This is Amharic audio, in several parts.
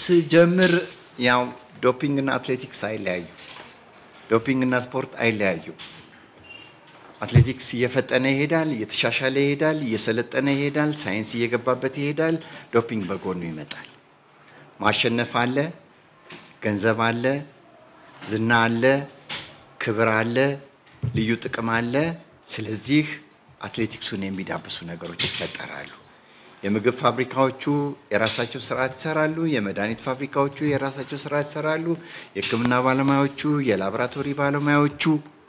ስጀምር ያው ዶፒንግ እና አትሌቲክስ አይለያዩ። ዶፒንግ እና ስፖርት አይለያዩ። አትሌቲክስ እየፈጠነ ይሄዳል፣ እየተሻሻለ ይሄዳል፣ እየሰለጠነ ይሄዳል፣ ሳይንስ እየገባበት ይሄዳል። ዶፒንግ በጎኑ ይመጣል። ማሸነፍ አለ፣ ገንዘብ አለ፣ ዝና አለ፣ ክብር አለ፣ ልዩ ጥቅም አለ። ስለዚህ አትሌቲክሱን የሚዳብሱ ነገሮች ይፈጠራሉ። የምግብ ፋብሪካዎቹ የራሳቸው ስርዓት ይሰራሉ። የመድኃኒት ፋብሪካዎቹ የራሳቸው ስርዓት ይሰራሉ። የሕክምና ባለሙያዎቹ፣ የላቦራቶሪ ባለሙያዎቹ፣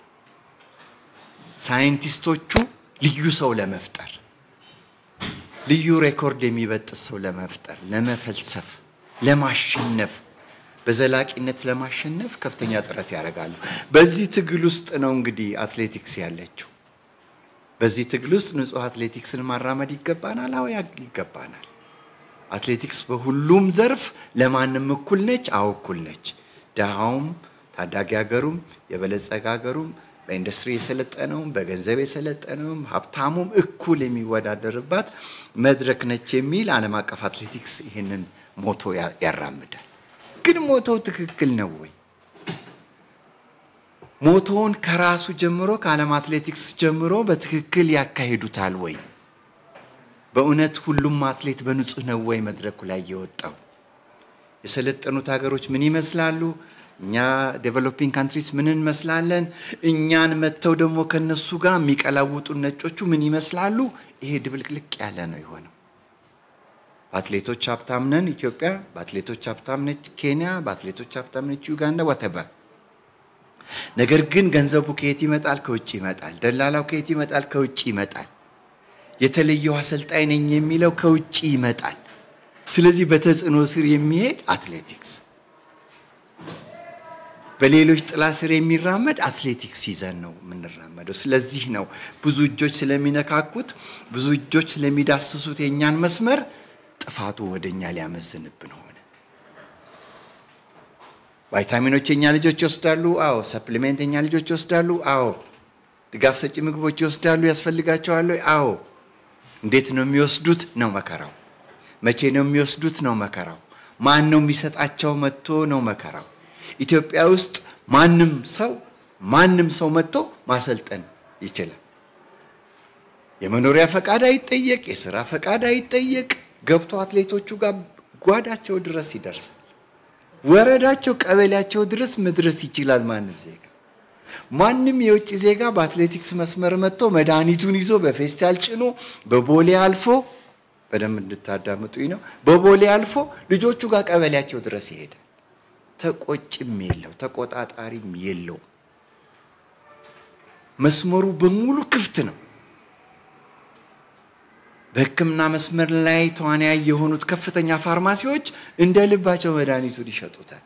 ሳይንቲስቶቹ ልዩ ሰው ለመፍጠር ልዩ ሬኮርድ የሚበጥስ ሰው ለመፍጠር፣ ለመፈልሰፍ፣ ለማሸነፍ በዘላቂነት ለማሸነፍ ከፍተኛ ጥረት ያደርጋሉ። በዚህ ትግል ውስጥ ነው እንግዲህ አትሌቲክስ ያለችው። በዚህ ትግል ውስጥ ንጹህ አትሌቲክስን ማራመድ ይገባናል። አዎ ይገባናል። አትሌቲክስ በሁሉም ዘርፍ ለማንም እኩል ነች። አዎ እኩል ነች። ድሃውም፣ ታዳጊ ሀገሩም፣ የበለጸገ ሀገሩም፣ በኢንዱስትሪ የሰለጠነውም፣ በገንዘብ የሰለጠነውም፣ ሀብታሙም እኩል የሚወዳደርባት መድረክ ነች የሚል ዓለም አቀፍ አትሌቲክስ ይህንን ሞቶ ያራምዳል። ግን ሞቶው ትክክል ነው ወይ? ሞቶውን ከራሱ ጀምሮ ከዓለም አትሌቲክስ ጀምሮ በትክክል ያካሂዱታል ወይ? በእውነት ሁሉም አትሌት በንጹህ ነው ወይ መድረኩ ላይ የወጣው? የሰለጠኑት ሀገሮች ምን ይመስላሉ? እኛ ዴቨሎፒንግ ካንትሪስ ምን እንመስላለን? እኛን መጥተው ደግሞ ከነሱ ጋር የሚቀላውጡ ነጮቹ ምን ይመስላሉ? ይሄ ድብልቅልቅ ያለ ነው የሆነው። በአትሌቶች ሀብታም ነን ኢትዮጵያ፣ በአትሌቶች ሀብታም ነች ኬንያ፣ በአትሌቶች ሀብታም ነች ዩጋንዳ ወተበር ነገር ግን ገንዘቡ ከየት ይመጣል? ከውጭ ይመጣል። ደላላው ከየት ይመጣል? ከውጭ ይመጣል። የተለየው አሰልጣኝ ነኝ የሚለው ከውጭ ይመጣል። ስለዚህ በተጽዕኖ ስር የሚሄድ አትሌቲክስ፣ በሌሎች ጥላ ስር የሚራመድ አትሌቲክስ ይዘን ነው የምንራመደው። ስለዚህ ነው ብዙ እጆች ስለሚነካኩት፣ ብዙ እጆች ስለሚዳስሱት የእኛን መስመር ጥፋቱ ወደ እኛ ሊያመዝንብን ሆነ። ቫይታሚኖች የኛ ልጆች ይወስዳሉ። አዎ። ሰፕሊሜንት የኛ ልጆች ይወስዳሉ። አዎ። ድጋፍ ሰጪ ምግቦች ይወስዳሉ። ያስፈልጋቸዋል። አዎ። እንዴት ነው የሚወስዱት? ነው መከራው። መቼ ነው የሚወስዱት? ነው መከራው። ማን ነው የሚሰጣቸው? መጥቶ ነው መከራው። ኢትዮጵያ ውስጥ ማንም ሰው ማንም ሰው መጥቶ ማሰልጠን ይችላል። የመኖሪያ ፈቃድ አይጠየቅ፣ የስራ ፈቃድ አይጠየቅ። ገብቶ አትሌቶቹ ጋር ጓዳቸው ድረስ ይደርሳል። ወረዳቸው ቀበሌያቸው ድረስ መድረስ ይችላል። ማንም ዜጋ ማንም የውጭ ዜጋ በአትሌቲክስ መስመር መጥቶ መድኃኒቱን ይዞ በፌስታል ጭኖ በቦሌ አልፎ በደንብ እንድታዳምጡኝ ነው። በቦሌ አልፎ ልጆቹ ጋር ቀበሌያቸው ድረስ ይሄዳል። ተቆጭም የለው ተቆጣጣሪም የለው። መስመሩ በሙሉ ክፍት ነው። በሕክምና መስመር ላይ ተዋናይ የሆኑት ከፍተኛ ፋርማሲዎች እንደ ልባቸው መድኃኒቱን ይሸጡታል።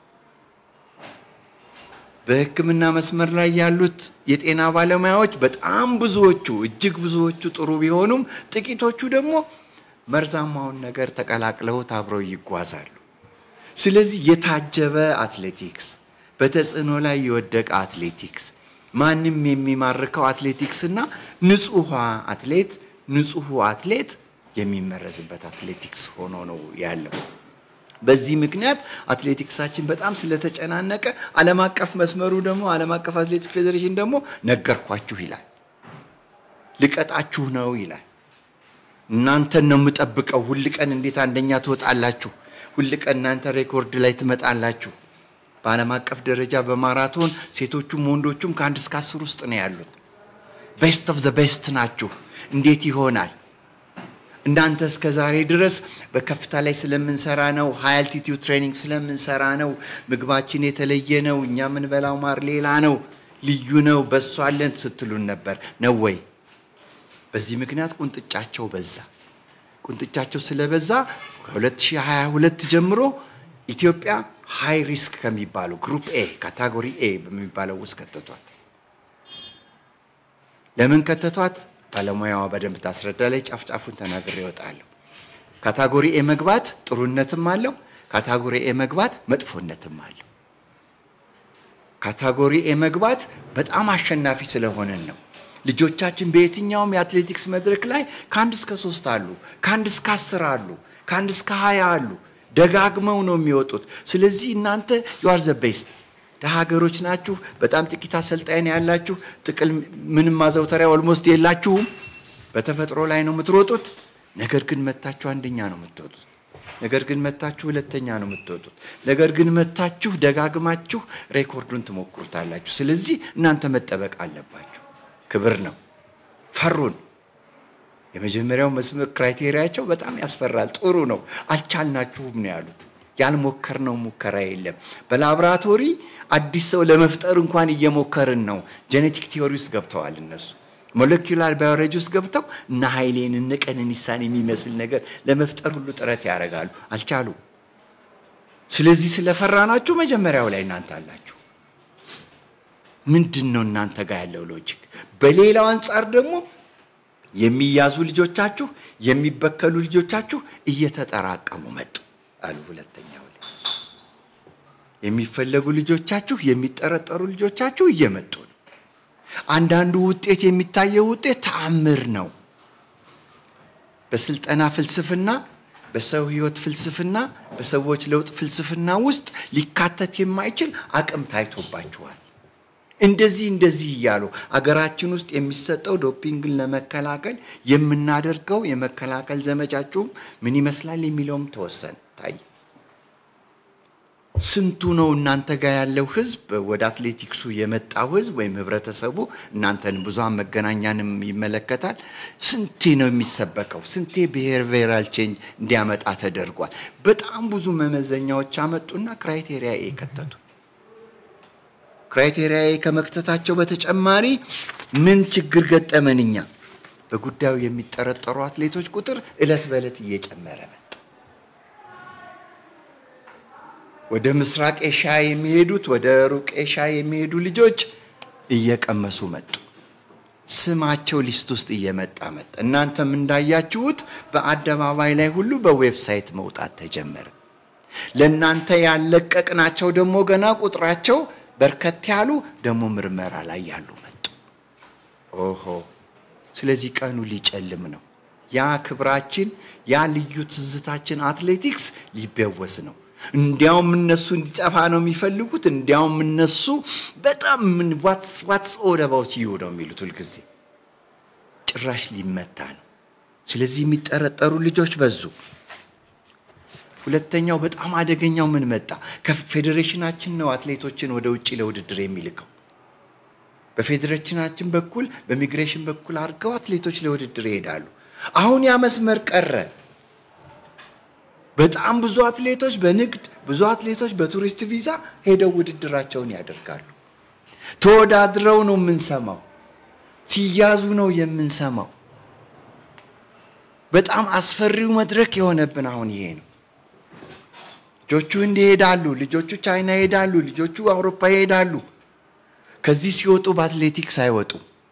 በሕክምና መስመር ላይ ያሉት የጤና ባለሙያዎች በጣም ብዙዎቹ እጅግ ብዙዎቹ ጥሩ ቢሆኑም ጥቂቶቹ ደግሞ መርዛማውን ነገር ተቀላቅለውት አብረው ይጓዛሉ። ስለዚህ የታጀበ አትሌቲክስ፣ በተጽዕኖ ላይ የወደቀ አትሌቲክስ፣ ማንም የሚማርከው አትሌቲክስ እና ንጹህ አትሌት ንጹህ አትሌት የሚመረዝበት አትሌቲክስ ሆኖ ነው ያለው። በዚህ ምክንያት አትሌቲክሳችን በጣም ስለተጨናነቀ ዓለም አቀፍ መስመሩ ደግሞ ዓለም አቀፍ አትሌቲክስ ፌዴሬሽን ደግሞ ነገርኳችሁ ይላል። ልቀጣችሁ ነው ይላል። እናንተን ነው የምጠብቀው። ሁል ቀን እንዴት አንደኛ ትወጣላችሁ? ሁል ቀን እናንተ ሬኮርድ ላይ ትመጣላችሁ። በዓለም አቀፍ ደረጃ በማራቶን ሴቶቹም ወንዶቹም ከአንድ እስከ አስር ውስጥ ነው ያሉት። ቤስት ኦፍ ዘ ቤስት ናችሁ። እንዴት ይሆናል? እናንተ እስከ ዛሬ ድረስ በከፍታ ላይ ስለምንሰራ ነው፣ ሃይ አልቲቲዩድ ትሬኒንግ ስለምንሰራ ነው፣ ምግባችን የተለየ ነው፣ እኛ የምንበላው ማር ሌላ ነው፣ ልዩ ነው፣ በሱ አለን ስትሉን ነበር ነው ወይ? በዚህ ምክንያት ቁንጥጫቸው በዛ። ቁንጥጫቸው ስለበዛ ከ2022 ጀምሮ ኢትዮጵያ ሃይ ሪስክ ከሚባሉ ግሩፕ ኤ ካታጎሪ ኤ በሚባለው ውስጥ ከተቷት። ለምን ከተቷት? ባለሙያዋ በደንብ ታስረዳ ላይ ጫፍጫፉን ተናግሬ እወጣለሁ። ካታጎሪ ኤ መግባት ጥሩነትም አለው። ካታጎሪ ኤ መግባት መጥፎነትም አለው። ካታጎሪ ኤ መግባት በጣም አሸናፊ ስለሆነን ነው። ልጆቻችን በየትኛውም የአትሌቲክስ መድረክ ላይ ከአንድ እስከ ሶስት አሉ፣ ከአንድ እስከ አስር አሉ፣ ከአንድ እስከ ሀያ አሉ። ደጋግመው ነው የሚወጡት። ስለዚህ እናንተ ዩአር ዘ ቤስት ሀገሮች ናችሁ። በጣም ጥቂት አሰልጣኝ ያላችሁ፣ ጥቅል ምንም ማዘውተሪያ ኦልሞስት የላችሁም። በተፈጥሮ ላይ ነው የምትሮጡት። ነገር ግን መታችሁ አንደኛ ነው የምትወጡት። ነገር ግን መታችሁ ሁለተኛ ነው የምትወጡት። ነገር ግን መታችሁ ደጋግማችሁ ሬኮርዱን ትሞክሩታላችሁ። ስለዚህ እናንተ መጠበቅ አለባችሁ። ክብር ነው። ፈሩን። የመጀመሪያው መስመር ክራይቴሪያቸው በጣም ያስፈራል። ጥሩ ነው። አልቻልናችሁም ነው ያሉት። ያልሞከርነው ሙከራ የለም። በላቦራቶሪ አዲስ ሰው ለመፍጠር እንኳን እየሞከርን ነው። ጄኔቲክ ቲዮሪ ውስጥ ገብተዋል እነሱ ሞለኪውላር ባዮሎጂ ውስጥ ገብተው እነ ኃይሌን እነ ቀነኒሳን የሚመስል ነገር ለመፍጠር ሁሉ ጥረት ያደርጋሉ። አልቻሉ። ስለዚህ ስለፈራናችሁ መጀመሪያው ላይ እናንተ አላችሁ። ምንድን ነው እናንተ ጋር ያለው ሎጂክ? በሌላው አንጻር ደግሞ የሚያዙ ልጆቻችሁ የሚበከሉ ልጆቻችሁ እየተጠራቀሙ መጡ አሉ። ሁለተኛው ላይ የሚፈለጉ ልጆቻችሁ የሚጠረጠሩ ልጆቻችሁ እየመጡ ነው። አንዳንዱ ውጤት የሚታየው ውጤት ተአምር ነው። በስልጠና ፍልስፍና፣ በሰው ህይወት ፍልስፍና፣ በሰዎች ለውጥ ፍልስፍና ውስጥ ሊካተት የማይችል አቅም ታይቶባችኋል። እንደዚህ እንደዚህ እያሉ አገራችን ውስጥ የሚሰጠው ዶፒንግን ለመከላከል የምናደርገው የመከላከል ዘመቻችሁም ምን ይመስላል የሚለውም ተወሰነ ታይ ስንቱ ነው እናንተ ጋር ያለው ህዝብ ወደ አትሌቲክሱ የመጣው ህዝብ ወይም ህብረተሰቡ እናንተን ብዙሃን መገናኛንም ይመለከታል። ስንቴ ነው የሚሰበከው? ስንቴ ብሄርቬራል ቼንጅ እንዲያመጣ ተደርጓል። በጣም ብዙ መመዘኛዎች አመጡና ክራይቴሪያ ኤ ከተቱ። ክራይቴሪያ ኤ ከመክተታቸው በተጨማሪ ምን ችግር ገጠመን እኛ? በጉዳዩ የሚጠረጠሩ አትሌቶች ቁጥር እለት በእለት እየጨመረ መጣ። ወደ ምስራቅ ኤሽያ የሚሄዱት ወደ ሩቅ ኤሽያ የሚሄዱ ልጆች እየቀመሱ መጡ። ስማቸው ሊስት ውስጥ እየመጣ መጣ። እናንተም እንዳያችሁት በአደባባይ ላይ ሁሉ በዌብሳይት መውጣት ተጀመረ። ለእናንተ ያለቀቅናቸው ደግሞ ገና ቁጥራቸው በርከት ያሉ ደግሞ ምርመራ ላይ ያሉ መጡ። ኦሆ! ስለዚህ ቀኑ ሊጨልም ነው። ያ ክብራችን፣ ያ ልዩ ትዝታችን አትሌቲክስ ሊበወስ ነው። እንዲያውም እነሱ እንዲጠፋ ነው የሚፈልጉት። እንዲያውም እነሱ በጣም ምን ዋትስ ኦል አባውት ዩ ነው የሚሉት ሁልጊዜ። ጭራሽ ሊመታ ነው። ስለዚህ የሚጠረጠሩ ልጆች በዙ። ሁለተኛው በጣም አደገኛው ምን መጣ? ከፌዴሬሽናችን ነው አትሌቶችን ወደ ውጭ ለውድድር የሚልከው። በፌዴሬሽናችን በኩል በሚግሬሽን በኩል አድርገው አትሌቶች ለውድድር ይሄዳሉ። አሁን ያ መስመር ቀረ። በጣም ብዙ አትሌቶች በንግድ ብዙ አትሌቶች በቱሪስት ቪዛ ሄደው ውድድራቸውን ያደርጋሉ። ተወዳድረው ነው የምንሰማው፣ ሲያዙ ነው የምንሰማው። በጣም አስፈሪው መድረክ የሆነብን አሁን ይሄ ነው። ልጆቹ እንዲህ ይሄዳሉ፣ ልጆቹ ቻይና ይሄዳሉ፣ ልጆቹ አውሮፓ ይሄዳሉ። ከዚህ ሲወጡ በአትሌቲክስ አይወጡ።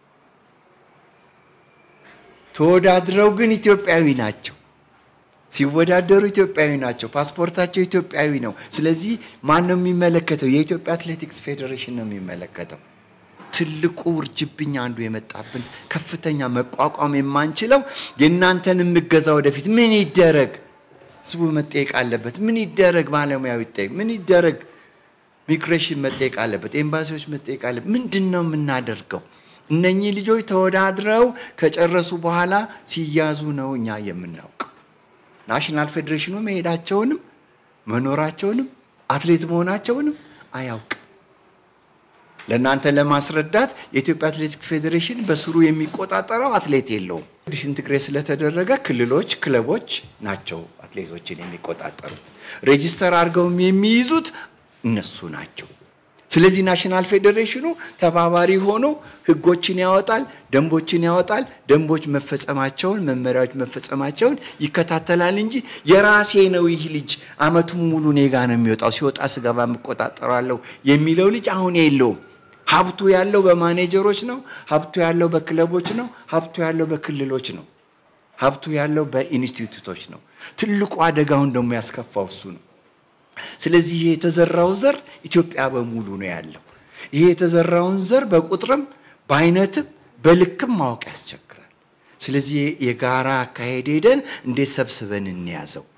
ተወዳድረው ግን ኢትዮጵያዊ ናቸው። ሲወዳደሩ ኢትዮጵያዊ ናቸው። ፓስፖርታቸው ኢትዮጵያዊ ነው። ስለዚህ ማን ነው የሚመለከተው? የኢትዮጵያ አትሌቲክስ ፌዴሬሽን ነው የሚመለከተው። ትልቁ ውርጅብኝ አንዱ የመጣብን ከፍተኛ መቋቋም የማንችለው የእናንተን የምገዛ ወደፊት ምን ይደረግ? ህዝቡ መጠየቅ አለበት። ምን ይደረግ? ባለሙያው ይጠየቅ። ምን ይደረግ? ሚግሬሽን መጠየቅ አለበት። ኤምባሲዎች መጠየቅ አለበት። ምንድን ነው የምናደርገው? እነኚህ ልጆች ተወዳድረው ከጨረሱ በኋላ ሲያዙ ነው እኛ የምናውቀው። ናሽናል ፌዴሬሽኑ መሄዳቸውንም መኖራቸውንም አትሌት መሆናቸውንም አያውቅም። ለእናንተ ለማስረዳት የኢትዮጵያ አትሌቲክስ ፌዴሬሽን በስሩ የሚቆጣጠረው አትሌት የለውም። ዲስኢንትግሬት ስለተደረገ ክልሎች፣ ክለቦች ናቸው አትሌቶችን የሚቆጣጠሩት። ሬጂስተር አድርገውም የሚይዙት እነሱ ናቸው። ስለዚህ ናሽናል ፌዴሬሽኑ ተባባሪ ሆኖ ህጎችን ያወጣል፣ ደንቦችን ያወጣል። ደንቦች መፈጸማቸውን፣ መመሪያዎች መፈጸማቸውን ይከታተላል እንጂ የራሴ ነው ይህ ልጅ አመቱን ሙሉ እኔ ጋ ነው የሚወጣው፣ ሲወጣ ስገባ የምቆጣጠረዋለሁ የሚለው ልጅ አሁን የለውም። ሀብቱ ያለው በማኔጀሮች ነው። ሀብቱ ያለው በክለቦች ነው። ሀብቱ ያለው በክልሎች ነው። ሀብቱ ያለው በኢንስቲትዩቶች ነው። ትልቁ አደጋውን ደግሞ ያስከፋው እሱ ነው። ስለዚህ ይሄ የተዘራው ዘር ኢትዮጵያ በሙሉ ነው ያለው። ይሄ የተዘራውን ዘር በቁጥርም በአይነትም በልክም ማወቅ ያስቸግራል። ስለዚህ የጋራ አካሄድ ሄደን እንዴት ሰብስበን እንያዘው፣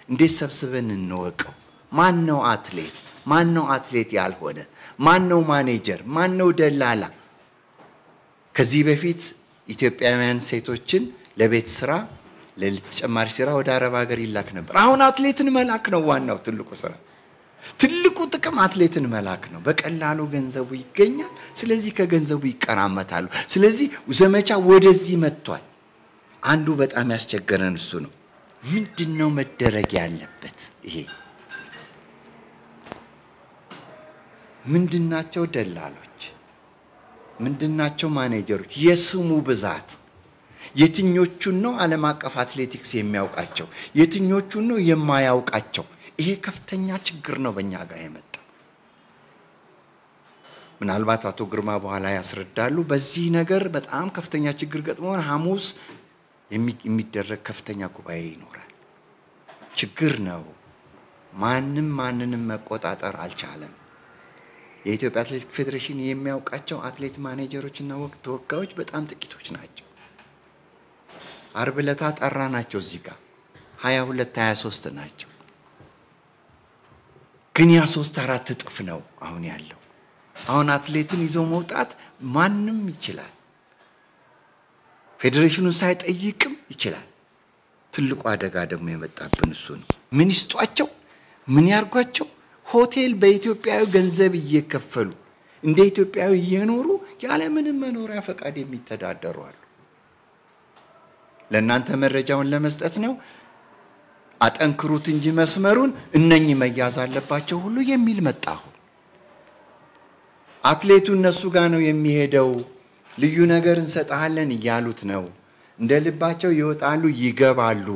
እንዴት ሰብስበን እንወቀው? ማን ነው አትሌት? ማን ነው አትሌት ያልሆነ? ማን ነው ማኔጀር? ማን ነው ደላላ? ከዚህ በፊት ኢትዮጵያውያን ሴቶችን ለቤት ስራ ለተጨማሪ ስራ ወደ አረብ ሀገር ይላክ ነበር። አሁን አትሌትን መላክ ነው ዋናው ትልቁ ስራ። ትልቁ ጥቅም አትሌትን መላክ ነው። በቀላሉ ገንዘቡ ይገኛል። ስለዚህ ከገንዘቡ ይቀራመታሉ። ስለዚህ ዘመቻ ወደዚህ መጥቷል። አንዱ በጣም ያስቸገረን እሱ ነው። ምንድን ነው መደረግ ያለበት? ይሄ ምንድናቸው ደላሎች? ምንድናቸው ማኔጀሮች? የስሙ ብዛት የትኞቹን ነው ዓለም አቀፍ አትሌቲክስ የሚያውቃቸው? የትኞቹን ነው የማያውቃቸው? ይሄ ከፍተኛ ችግር ነው በእኛ ጋር የመጣው። ምናልባት አቶ ግርማ በኋላ ያስረዳሉ። በዚህ ነገር በጣም ከፍተኛ ችግር ገጥሞን ሐሙስ የሚደረግ ከፍተኛ ጉባኤ ይኖራል። ችግር ነው። ማንም ማንንም መቆጣጠር አልቻለም። የኢትዮጵያ አትሌቲክ ፌዴሬሽን የሚያውቃቸው አትሌት ማኔጀሮች እና ወቅት ተወካዮች በጣም ጥቂቶች ናቸው። አርብ ዕለት ጠራ ናቸው እዚህ ጋር ሀያ ሁለት ሀያ ሶስት ናቸው። ግን ያ ሶስት አራት እጥፍ ነው አሁን ያለው። አሁን አትሌትን ይዞ መውጣት ማንም ይችላል። ፌዴሬሽኑ ሳይጠይቅም ይችላል። ትልቁ አደጋ ደግሞ የመጣብን እሱ ነው። ምን ይስጧቸው? ምን ያርጓቸው? ሆቴል በኢትዮጵያዊ ገንዘብ እየከፈሉ እንደ ኢትዮጵያዊ እየኖሩ ያለምንም መኖሪያ ፈቃድ የሚተዳደሩ አሉ። ለእናንተ መረጃውን ለመስጠት ነው። አጠንክሩት እንጂ መስመሩን እነኚህ መያዝ አለባቸው ሁሉ የሚል መጣሁ። አትሌቱ እነሱ ጋር ነው የሚሄደው። ልዩ ነገር እንሰጥሃለን እያሉት ነው። እንደ ልባቸው ይወጣሉ፣ ይገባሉ።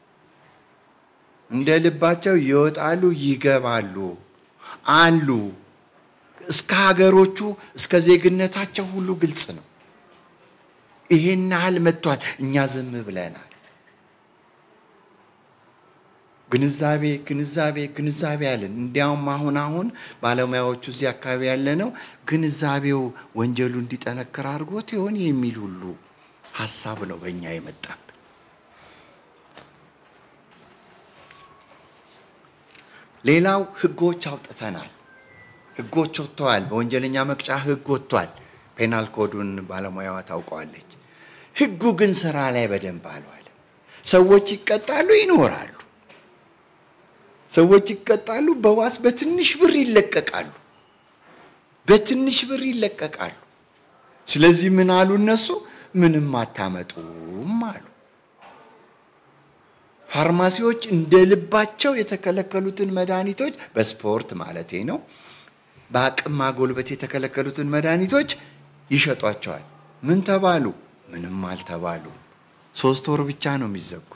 እንደ ልባቸው ይወጣሉ፣ ይገባሉ አሉ። እስከ ሀገሮቹ እስከ ዜግነታቸው ሁሉ ግልጽ ነው። ይሄን ያህል መጥቷል። እኛ ዝም ብለናል። ግንዛቤ ግንዛቤ ግንዛቤ አለን። እንዲያውም አሁን አሁን ባለሙያዎቹ እዚህ አካባቢ ያለ ነው ግንዛቤው ወንጀሉ እንዲጠነክር አድርጎት ይሆን የሚል ሁሉ ሀሳብ ነው በእኛ የመጣብን። ሌላው ህጎች አውጥተናል። ህጎች ወጥተዋል። በወንጀለኛ መቅጫ ህግ ወጥቷል። ፔናል ኮዱን ባለሙያዋ ታውቀዋለች። ህጉ ግን ስራ ላይ በደንብ አልዋለም። ሰዎች ይቀጣሉ፣ ይኖራሉ። ሰዎች ይቀጣሉ፣ በዋስ በትንሽ ብር ይለቀቃሉ። በትንሽ ብር ይለቀቃሉ። ስለዚህ ምን አሉ እነሱ? ምንም አታመጡም አሉ። ፋርማሲዎች እንደ ልባቸው የተከለከሉትን መድኃኒቶች በስፖርት ማለቴ ነው፣ በአቅም ማጎልበት የተከለከሉትን መድኃኒቶች ይሸጧቸዋል። ምን ተባሉ? ምንም አልተባሉ። ሶስት ወር ብቻ ነው የሚዘጉት።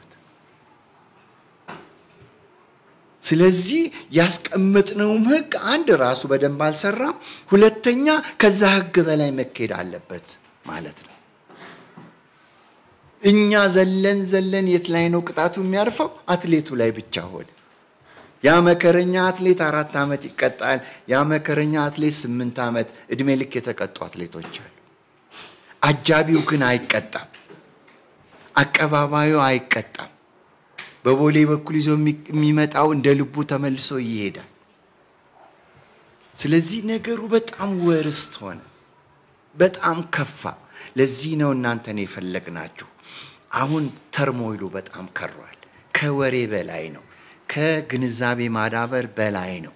ስለዚህ ያስቀመጥነውም ህግ አንድ ራሱ በደንብ አልሰራም፣ ሁለተኛ ከዛ ህግ በላይ መካሄድ አለበት ማለት ነው። እኛ ዘለን ዘለን የት ላይ ነው ቅጣቱ የሚያርፈው? አትሌቱ ላይ ብቻ ሆነ። ያ መከረኛ አትሌት አራት ዓመት ይቀጣል። ያ መከረኛ አትሌት ስምንት ዓመት እድሜ ልክ የተቀጡ አትሌቶች አሉ። አጃቢው ግን አይቀጣም። አቀባባዩ አይቀጣም። በቦሌ በኩል ይዞ የሚመጣው እንደ ልቡ ተመልሶ ይሄዳል። ስለዚህ ነገሩ በጣም ወርስት ሆነ፣ በጣም ከፋ። ለዚህ ነው እናንተን የፈለግናችሁ። አሁን ተርሞይሉ በጣም ከሯል። ከወሬ በላይ ነው። ከግንዛቤ ማዳበር በላይ ነው።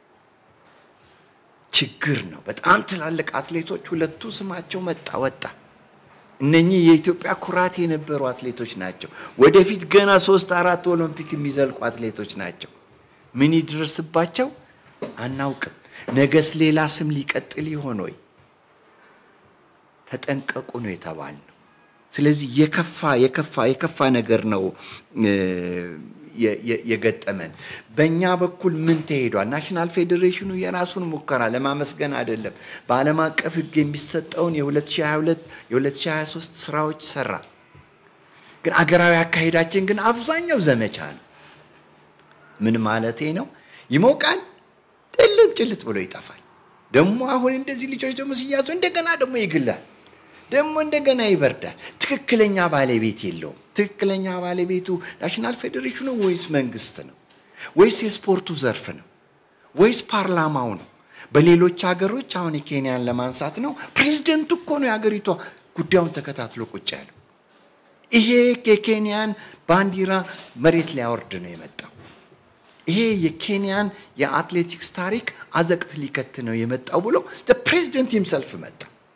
ችግር ነው። በጣም ትላልቅ አትሌቶች ሁለቱ ስማቸው መጣ ወጣ። እነኚህ የኢትዮጵያ ኩራት የነበሩ አትሌቶች ናቸው። ወደፊት ገና ሶስት አራት ኦሎምፒክ የሚዘልቁ አትሌቶች ናቸው። ምን ይድረስባቸው አናውቅም። ነገስ ሌላ ስም ሊቀጥል ይሆን ወይ? ተጠንቀቁ ነው የተባልነው። ስለዚህ የከፋ የከፋ የከፋ ነገር ነው የገጠመን። በእኛ በኩል ምን ተሄዷል? ናሽናል ፌዴሬሽኑ የራሱን ሙከራ ለማመስገን አይደለም፣ በዓለም አቀፍ ሕግ የሚሰጠውን የ2022 የ2023 ስራዎች ሰራ። ግን አገራዊ አካሄዳችን ግን አብዛኛው ዘመቻ ነው። ምን ማለቴ ነው? ይሞቃል፣ ጥልም ጭልጥ ብሎ ይጠፋል። ደግሞ አሁን እንደዚህ ልጆች ደግሞ ሲያዙ እንደገና ደግሞ ይግላል ደግሞ እንደገና ይበርዳል። ትክክለኛ ባለቤት የለውም። ትክክለኛ ባለቤቱ ናሽናል ፌዴሬሽኑ ወይስ መንግስት ነው? ወይስ የስፖርቱ ዘርፍ ነው ወይስ ፓርላማው ነው? በሌሎች ሀገሮች አሁን የኬንያን ለማንሳት ነው ፕሬዚደንቱ እኮ ነው የሀገሪቷ ጉዳዩን ተከታትሎ ቁጭ ያለው። ይሄ የኬንያን ባንዲራ መሬት ሊያወርድ ነው የመጣው። ይሄ የኬንያን የአትሌቲክስ ታሪክ አዘቅት ሊከት ነው የመጣው ብሎ ፕሬዚደንት ይምሰልፍ መጣ።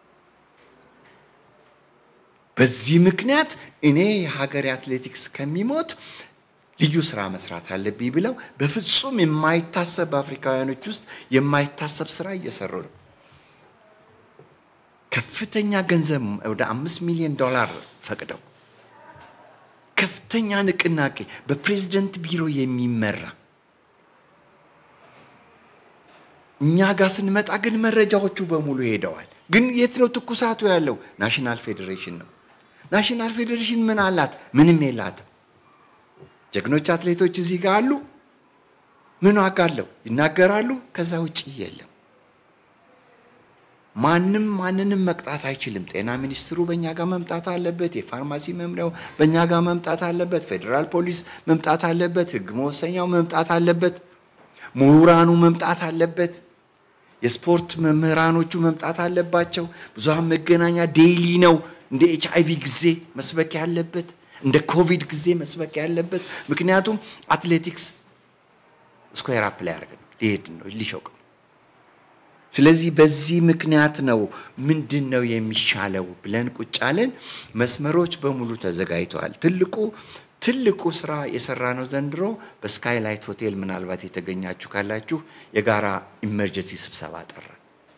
በዚህ ምክንያት እኔ የሀገሬ አትሌቲክስ ከሚሞት ልዩ ስራ መስራት አለብኝ ብለው በፍጹም የማይታሰብ በአፍሪካውያኖች ውስጥ የማይታሰብ ስራ እየሰሩ ነው። ከፍተኛ ገንዘብ ወደ አምስት ሚሊዮን ዶላር ፈቅደው ከፍተኛ ንቅናቄ በፕሬዝደንት ቢሮ የሚመራ እኛ ጋር ስንመጣ ግን መረጃዎቹ በሙሉ ሄደዋል። ግን የት ነው ትኩሳቱ ያለው? ናሽናል ፌዴሬሽን ነው። ናሽናል ፌዴሬሽን ምን አላት? ምንም የላትም። ጀግኖች አትሌቶች እዚህ ጋር አሉ። ምን ዋጋ አለው? ይናገራሉ። ከዛ ውጭ የለም። ማንም ማንንም መቅጣት አይችልም። ጤና ሚኒስትሩ በእኛ ጋር መምጣት አለበት። የፋርማሲ መምሪያው በእኛ ጋር መምጣት አለበት። ፌዴራል ፖሊስ መምጣት አለበት። ሕግ መወሰኛው መምጣት አለበት። ምሁራኑ መምጣት አለበት። የስፖርት መምህራኖቹ መምጣት አለባቸው። ብዙሃን መገናኛ ዴይሊ ነው እንደ ኤች አይቪ ጊዜ መስበክ ያለበት እንደ ኮቪድ ጊዜ መስበክ ያለበት። ምክንያቱም አትሌቲክስ ስኩዌር አፕ ላይ ያደርግ ነው ሊሄድ ነው ሊሾቅ ነው። ስለዚህ በዚህ ምክንያት ነው ምንድን ነው የሚሻለው ብለን ቁጭ አለን። መስመሮች በሙሉ ተዘጋጅተዋል። ትልቁ ትልቁ ስራ የሰራ ነው ዘንድሮ በስካይላይት ሆቴል ምናልባት የተገኛችሁ ካላችሁ የጋራ ኢመርጀንሲ ስብሰባ ጠራ።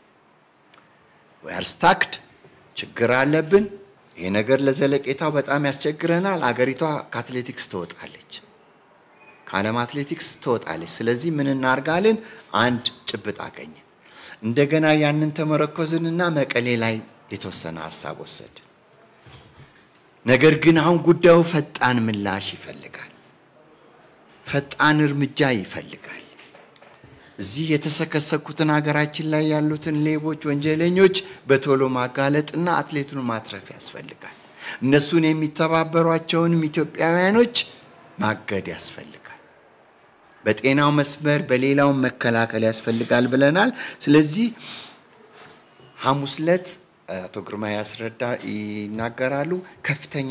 ዌር ስታክድ ችግር አለብን። ይሄ ነገር ለዘለቄታው በጣም ያስቸግረናል። አገሪቷ ከአትሌቲክስ ትወጣለች፣ ከዓለም አትሌቲክስ ትወጣለች። ስለዚህ ምን እናርጋለን? አንድ ጭብጥ አገኘን። እንደገና ያንን ተመረኮዝንና መቀሌ ላይ የተወሰነ ሀሳብ ወሰድን። ነገር ግን አሁን ጉዳዩ ፈጣን ምላሽ ይፈልጋል፣ ፈጣን እርምጃ ይፈልጋል። እዚህ የተሰከሰኩትን ሀገራችን ላይ ያሉትን ሌቦች፣ ወንጀለኞች በቶሎ ማጋለጥና አትሌቱን ማትረፍ ያስፈልጋል። እነሱን የሚተባበሯቸውንም ኢትዮጵያውያኖች ማገድ ያስፈልጋል። በጤናው መስመር በሌላው መከላከል ያስፈልጋል ብለናል። ስለዚህ ሐሙስ ዕለት አቶ ግርማ ያስረዳ ይናገራሉ። ከፍተኛ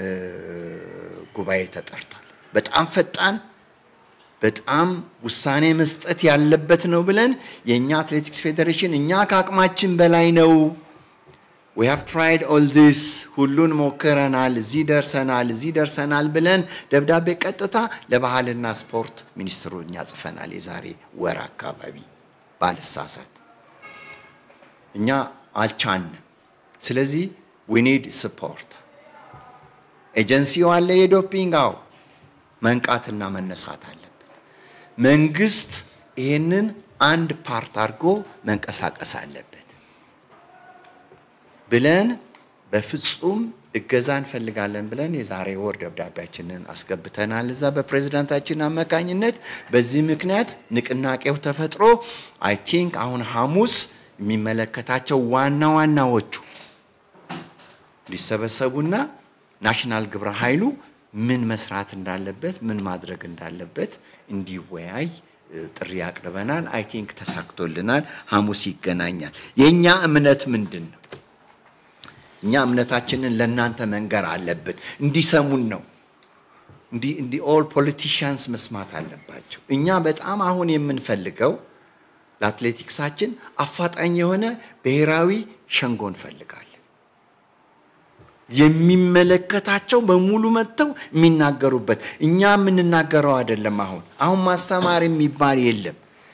ጉባኤ ተጠርቷል። በጣም ፈጣን በጣም ውሳኔ መስጠት ያለበት ነው ብለን የእኛ አትሌቲክስ ፌዴሬሽን እኛ ከአቅማችን በላይ ነው ዊ ሃቭ ትራይድ ኦል ዲስ ሁሉን ሞክረናል፣ እዚህ ደርሰናል፣ እዚህ ደርሰናል ብለን ደብዳቤ ቀጥታ ለባህልና ስፖርት ሚኒስትሩ እኛ ጽፈናል። የዛሬ ወር አካባቢ ባልሳሳት እኛ አልቻንም። ስለዚህ ዊ ኒድ ስፖርት ኤጀንሲው አለ የዶፒንግ አው መንቃትና መነሳት አለበት። መንግስት ይሄንን አንድ ፓርት አድርጎ መንቀሳቀስ አለበት ብለን በፍጹም እገዛ እንፈልጋለን ብለን የዛሬ ወር ደብዳቤያችንን አስገብተናል እዛ በፕሬዝዳንታችን አማካኝነት። በዚህ ምክንያት ንቅናቄው ተፈጥሮ አይ ቲንክ አሁን ሐሙስ የሚመለከታቸው ዋና ዋናዎቹ ሊሰበሰቡና ናሽናል ግብረ ኃይሉ ምን መስራት እንዳለበት ምን ማድረግ እንዳለበት እንዲወያይ ጥሪ አቅርበናል። አይ ቲንክ ተሳክቶልናል። ሐሙስ ይገናኛል። የእኛ እምነት ምንድን ነው? እኛ እምነታችንን ለእናንተ መንገር አለብን። እንዲሰሙን ነው። እንዲህ ኦል ፖለቲሽያንስ መስማት አለባቸው። እኛ በጣም አሁን የምንፈልገው ለአትሌቲክሳችን አፋጣኝ የሆነ ብሔራዊ ሸንጎ እንፈልጋለን። የሚመለከታቸው በሙሉ መጥተው የሚናገሩበት እኛ የምንናገረው አይደለም። አሁን አሁን ማስተማር የሚባል የለም።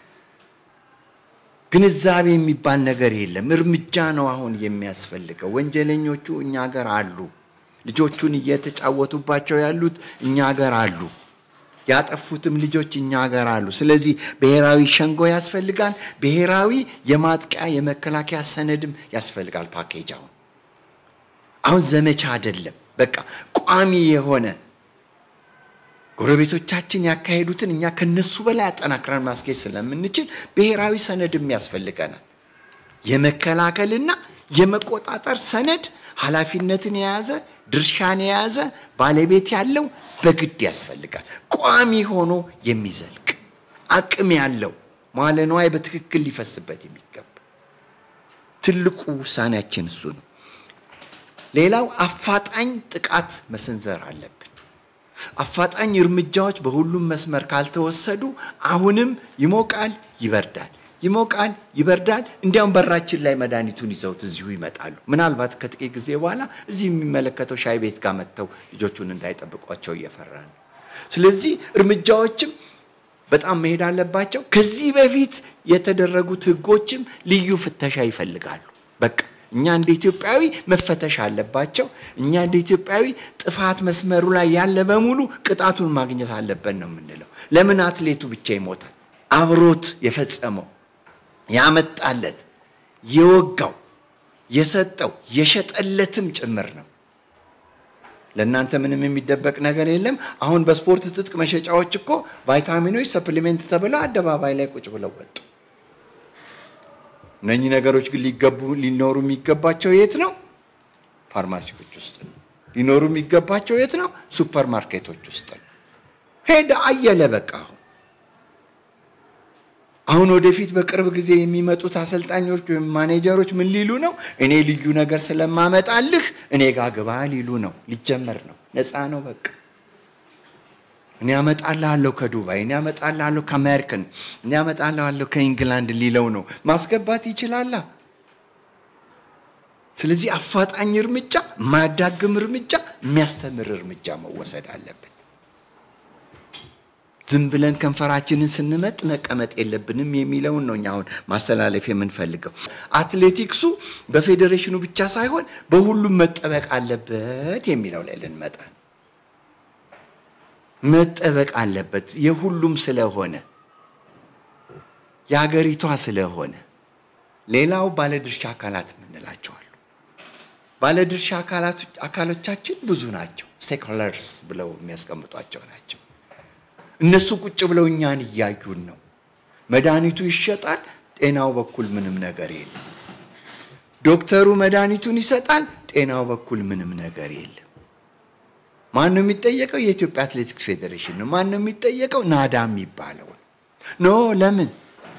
ግንዛቤ የሚባል ነገር የለም። እርምጃ ነው አሁን የሚያስፈልገው። ወንጀለኞቹ እኛ ሀገር አሉ። ልጆቹን እየተጫወቱባቸው ያሉት እኛ ሀገር አሉ። ያጠፉትም ልጆች እኛ ሀገር አሉ። ስለዚህ ብሔራዊ ሸንጎ ያስፈልጋል። ብሔራዊ የማጥቂያ የመከላከያ ሰነድም ያስፈልጋል። ፓኬጅ አሁን አሁን ዘመቻ አይደለም። በቃ ቋሚ የሆነ ጎረቤቶቻችን ያካሄዱትን እኛ ከነሱ በላይ አጠናክረን ማስኬድ ስለምንችል ብሔራዊ ሰነድም ያስፈልገናል። የመከላከልና የመቆጣጠር ሰነድ ኃላፊነትን የያዘ ድርሻን የያዘ ባለቤት ያለው በግድ ያስፈልጋል። ቋሚ ሆኖ የሚዘልቅ አቅም ያለው መዋለ ንዋይ በትክክል ሊፈስበት የሚገባ ትልቁ ውሳኔያችን እሱ ነው። ሌላው አፋጣኝ ጥቃት መሰንዘር አለብን። አፋጣኝ እርምጃዎች በሁሉም መስመር ካልተወሰዱ አሁንም ይሞቃል፣ ይበርዳል፣ ይሞቃል፣ ይበርዳል። እንዲያውም በራችን ላይ መድኃኒቱን ይዘውት እዚሁ ይመጣሉ። ምናልባት ከጥቂት ጊዜ በኋላ እዚህ የሚመለከተው ሻይ ቤት ጋር መጥተው ልጆቹን እንዳይጠብቋቸው እየፈራ ነው። ስለዚህ እርምጃዎችም በጣም መሄድ አለባቸው። ከዚህ በፊት የተደረጉት ህጎችም ልዩ ፍተሻ ይፈልጋሉ። በቃ እኛ እንደ ኢትዮጵያዊ መፈተሽ አለባቸው። እኛ እንደ ኢትዮጵያዊ ጥፋት መስመሩ ላይ ያለ በሙሉ ቅጣቱን ማግኘት አለበት ነው የምንለው። ለምን አትሌቱ ብቻ ይሞታል? አብሮት የፈጸመው ያመጣለት፣ የወጋው፣ የሰጠው፣ የሸጠለትም ጭምር ነው። ለእናንተ ምንም የሚደበቅ ነገር የለም። አሁን በስፖርት ትጥቅ መሸጫዎች እኮ ቫይታሚኖች፣ ሰፕሊሜንት ተብለው አደባባይ ላይ ቁጭ ብለው ወጡ። እነኚህ ነገሮች ግን ሊገቡ ሊኖሩ የሚገባቸው የት ነው? ፋርማሲዎች ውስጥ ነው። ሊኖሩ የሚገባቸው የት ነው? ሱፐር ማርኬቶች ውስጥ ነው። ሄደ አየለ በቃ አሁን አሁን ወደፊት በቅርብ ጊዜ የሚመጡት አሰልጣኞች ወይም ማኔጀሮች ምን ሊሉ ነው? እኔ ልዩ ነገር ስለማመጣልህ እኔ ጋ ግባ ሊሉ ነው። ሊጀመር ነው። ነፃ ነው በቃ እኔ አመጣልሃለሁ ከዱባይ፣ እኔ አመጣልሃለሁ ከአሜሪካን፣ እኔ አመጣልሃለሁ ከኢንግላንድ ሊለው ነው። ማስገባት ይችላላ። ስለዚህ አፋጣኝ እርምጃ፣ የማያዳግም እርምጃ፣ የሚያስተምር እርምጃ መወሰድ አለበት። ዝም ብለን ከንፈራችንን ስንመጥ መቀመጥ የለብንም የሚለውን ነው እኛ አሁን ማስተላለፍ የምንፈልገው። አትሌቲክሱ በፌዴሬሽኑ ብቻ ሳይሆን በሁሉም መጠበቅ አለበት የሚለው ላይ ልንመጣ ነው። መጠበቅ አለበት የሁሉም ስለሆነ የሀገሪቷ ስለሆነ። ሌላው ባለድርሻ አካላት የምንላቸዋሉ። ባለድርሻ አካሎቻችን ብዙ ናቸው። ስቴክሆልደርስ ብለው የሚያስቀምጧቸው ናቸው። እነሱ ቁጭ ብለው እኛን እያዩን ነው። መድኃኒቱ ይሸጣል፣ ጤናው በኩል ምንም ነገር የለም። ዶክተሩ መድኃኒቱን ይሰጣል፣ ጤናው በኩል ምንም ነገር የለም። ማን ነው የሚጠየቀው? የኢትዮጵያ አትሌቲክስ ፌዴሬሽን ነው። ማን ነው የሚጠየቀው? ናዳ የሚባለው ኖ። ለምን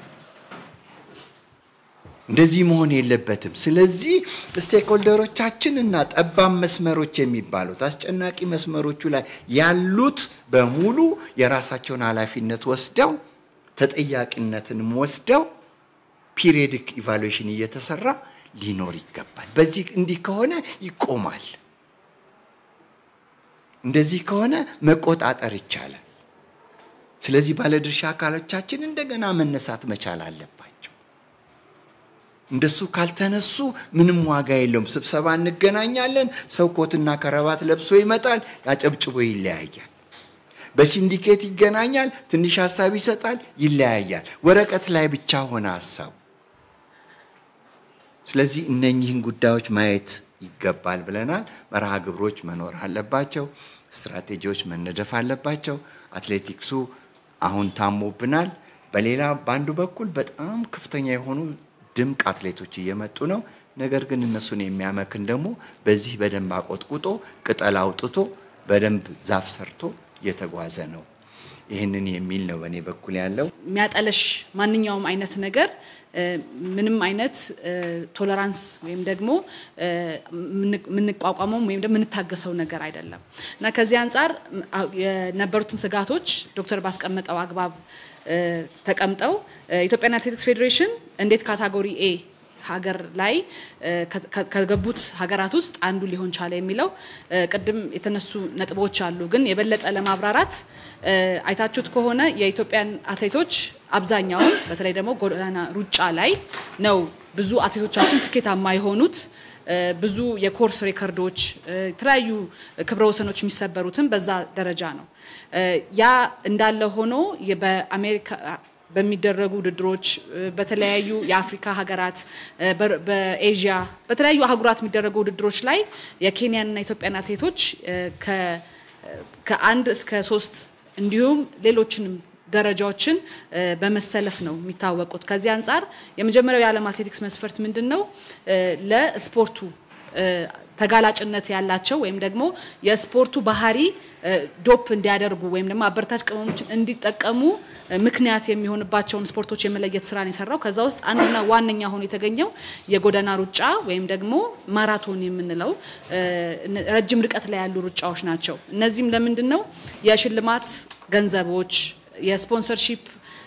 እንደዚህ መሆን የለበትም። ስለዚህ ስቴክሆልደሮቻችን እና ጠባብ መስመሮች የሚባሉት አስጨናቂ መስመሮቹ ላይ ያሉት በሙሉ የራሳቸውን ኃላፊነት ወስደው ተጠያቂነትንም ወስደው ፒሪዮዲክ ኢቫሉዌሽን እየተሰራ ሊኖር ይገባል። በዚህ እንዲህ ከሆነ ይቆማል። እንደዚህ ከሆነ መቆጣጠር ይቻላል። ስለዚህ ባለድርሻ አካሎቻችን እንደገና መነሳት መቻል አለባቸው። እንደሱ ካልተነሱ ምንም ዋጋ የለውም። ስብሰባ እንገናኛለን፣ ሰው ኮትና ከረባት ለብሶ ይመጣል፣ ያጨብጭቦ ይለያያል። በሲንዲኬት ይገናኛል፣ ትንሽ ሀሳብ ይሰጣል፣ ይለያያል። ወረቀት ላይ ብቻ ሆነ ሀሳቡ። ስለዚህ እነኚህን ጉዳዮች ማየት ይገባል ብለናል። መርሃ ግብሮች መኖር አለባቸው። ስትራቴጂዎች መነደፍ አለባቸው። አትሌቲክሱ አሁን ታሞብናል። በሌላ በአንዱ በኩል በጣም ከፍተኛ የሆኑ ድንቅ አትሌቶች እየመጡ ነው። ነገር ግን እነሱን የሚያመክን ደግሞ በዚህ በደንብ አቆጥቁጦ ቅጠል አውጥቶ በደንብ ዛፍ ሰርቶ እየተጓዘ ነው። ይህንን የሚል ነው በእኔ በኩል ያለው። የሚያጠለሽ ማንኛውም አይነት ነገር ምንም አይነት ቶለራንስ ወይም ደግሞ የምንቋቋመው ወይም ደግሞ የምንታገሰው ነገር አይደለም እና ከዚህ አንጻር የነበሩትን ስጋቶች ዶክተር ባስቀመጠው አግባብ ተቀምጠው ኢትዮጵያን አትሌቲክስ ፌዴሬሽን እንዴት ካታጎሪ ኤ ሀገር ላይ ከገቡት ሀገራት ውስጥ አንዱ ሊሆን ቻለ የሚለው ቅድም የተነሱ ነጥቦች አሉ። ግን የበለጠ ለማብራራት አይታችሁት ከሆነ የኢትዮጵያን አትሌቶች አብዛኛውን በተለይ ደግሞ ጎዳና ሩጫ ላይ ነው ብዙ አትሌቶቻችን ስኬታማ የሆኑት። ብዙ የኮርስ ሬከርዶች፣ የተለያዩ ክብረ ወሰኖች የሚሰበሩትም በዛ ደረጃ ነው። ያ እንዳለ ሆኖ በአሜሪካ በሚደረጉ ውድድሮች በተለያዩ የአፍሪካ ሀገራት በኤዥያ በተለያዩ አህጉራት የሚደረጉ ውድድሮች ላይ የኬንያንና የኢትዮጵያን አትሌቶች ከአንድ እስከ ሶስት እንዲሁም ሌሎችንም ደረጃዎችን በመሰለፍ ነው የሚታወቁት። ከዚህ አንጻር የመጀመሪያው የዓለም አትሌቲክስ መስፈርት ምንድን ነው? ለስፖርቱ ተጋላጭነት ያላቸው ወይም ደግሞ የስፖርቱ ባህሪ ዶፕ እንዲያደርጉ ወይም ደግሞ አበረታች ቅመሞችን እንዲጠቀሙ ምክንያት የሚሆንባቸውን ስፖርቶች የመለየት ስራን የሰራው ከዛ ውስጥ አንዱና ዋነኛ ሆኖ የተገኘው የጎዳና ሩጫ ወይም ደግሞ ማራቶን የምንለው ረጅም ርቀት ላይ ያሉ ሩጫዎች ናቸው። እነዚህም ለምንድን ነው የሽልማት ገንዘቦች፣ የስፖንሰርሺፕ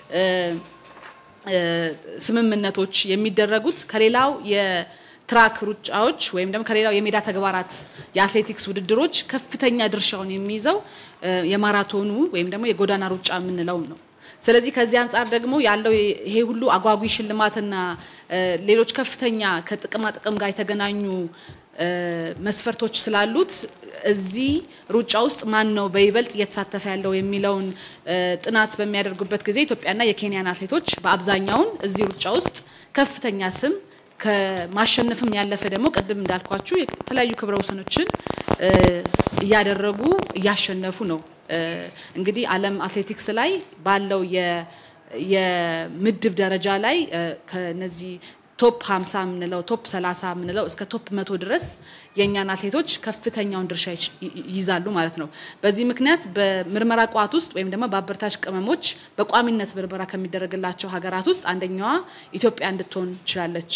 ስምምነቶች የሚደረጉት ከሌላው የትራክ ሩጫዎች ወይም ደግሞ ከሌላው የሜዳ ተግባራት የአትሌቲክስ ውድድሮች ከፍተኛ ድርሻውን የሚይዘው የማራቶኑ ወይም ደግሞ የጎዳና ሩጫ የምንለው ነው። ስለዚህ ከዚህ አንጻር ደግሞ ያለው ይሄ ሁሉ አጓጊ ሽልማትና ሌሎች ከፍተኛ ከጥቅማ ጥቅም ጋር የተገናኙ መስፈርቶች ስላሉት እዚህ ሩጫ ውስጥ ማን ነው በይበልጥ እየተሳተፈ ያለው የሚለውን ጥናት በሚያደርጉበት ጊዜ ኢትዮጵያና የኬንያን አትሌቶች በአብዛኛውን እዚህ ሩጫ ውስጥ ከፍተኛ ስም ከማሸነፍም ያለፈ ደግሞ ቅድም እንዳልኳችሁ የተለያዩ ክብረ ወሰኖችን እያደረጉ እያሸነፉ ነው። እንግዲህ ዓለም አትሌቲክስ ላይ ባለው የምድብ ደረጃ ላይ ከነዚህ ቶፕ 50 የምንለው ቶፕ 30 የምንለው እስከ ቶፕ መቶ ድረስ የእኛን አትሌቶች ከፍተኛውን ድርሻ ይይዛሉ ማለት ነው። በዚህ ምክንያት በምርመራ ቋት ውስጥ ወይም ደግሞ በአበረታች ቅመሞች በቋሚነት ምርመራ ከሚደረግላቸው ሀገራት ውስጥ አንደኛዋ ኢትዮጵያ እንድትሆን ችላለች።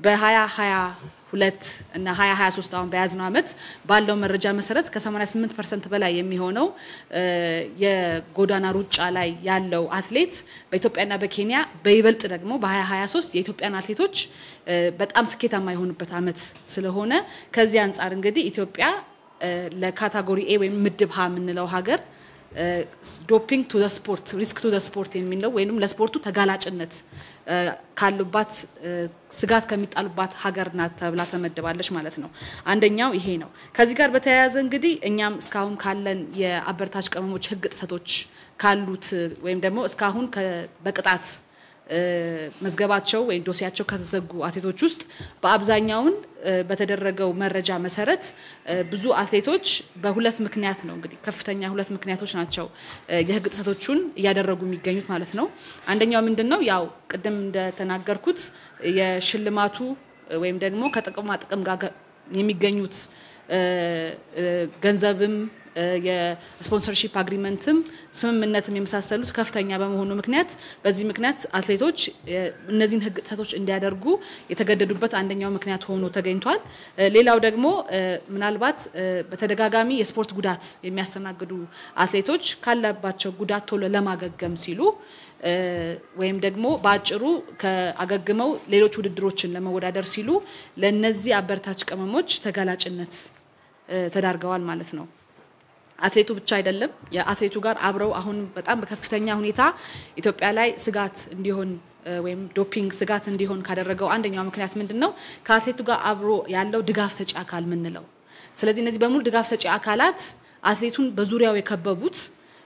በ2022 እና 2023 አሁን በያዝነው ዓመት ባለው መረጃ መሰረት ከ88 ፐርሰንት በላይ የሚሆነው የጎዳና ሩጫ ላይ ያለው አትሌት በኢትዮጵያና በኬንያ በይበልጥ ደግሞ በ2023 የኢትዮጵያን አትሌቶች በጣም ስኬታማ የሆኑበት ዓመት ስለሆነ ከዚህ አንጻር እንግዲህ ኢትዮጵያ ለካታጎሪ ኤ ወይም ምድብ ሀ የምንለው ሀገር ዶፒንግ ቱ ስፖርት ሪስክ ቱ ስፖርት የሚለው ወይም ለስፖርቱ ተጋላጭነት ካሉባት ስጋት ከሚጣሉባት ሀገር ናት ተብላ ተመድባለች ማለት ነው። አንደኛው ይሄ ነው። ከዚህ ጋር በተያያዘ እንግዲህ እኛም እስካሁን ካለን የአበረታች ቅመሞች ሕግ ጥሰቶች ካሉት ወይም ደግሞ እስካሁን በቅጣት መዝገባቸው ወይም ዶሲያቸው ከተዘጉ አትሌቶች ውስጥ በአብዛኛውን በተደረገው መረጃ መሰረት ብዙ አትሌቶች በሁለት ምክንያት ነው እንግዲህ ከፍተኛ ሁለት ምክንያቶች ናቸው የህግ ጥሰቶቹን እያደረጉ የሚገኙት ማለት ነው። አንደኛው ምንድን ነው? ያው ቅድም እንደተናገርኩት የሽልማቱ ወይም ደግሞ ከጥቅማ ጥቅም ጋር የሚገኙት ገንዘብም የስፖንሰርሺፕ አግሪመንትም ስምምነትም የመሳሰሉት ከፍተኛ በመሆኑ ምክንያት በዚህ ምክንያት አትሌቶች እነዚህን ህግ ጥሰቶች እንዲያደርጉ የተገደዱበት አንደኛው ምክንያት ሆኖ ተገኝቷል። ሌላው ደግሞ ምናልባት በተደጋጋሚ የስፖርት ጉዳት የሚያስተናግዱ አትሌቶች ካለባቸው ጉዳት ቶሎ ለማገገም ሲሉ ወይም ደግሞ በአጭሩ ከአገግመው ሌሎች ውድድሮችን ለመወዳደር ሲሉ ለእነዚህ አበረታች ቅመሞች ተጋላጭነት ተዳርገዋል ማለት ነው። አትሌቱ ብቻ አይደለም። የአትሌቱ ጋር አብረው አሁን በጣም በከፍተኛ ሁኔታ ኢትዮጵያ ላይ ስጋት እንዲሆን ወይም ዶፒንግ ስጋት እንዲሆን ካደረገው አንደኛው ምክንያት ምንድን ነው? ከአትሌቱ ጋር አብሮ ያለው ድጋፍ ሰጪ አካል ምንለው። ስለዚህ እነዚህ በሙሉ ድጋፍ ሰጪ አካላት አትሌቱን በዙሪያው የከበቡት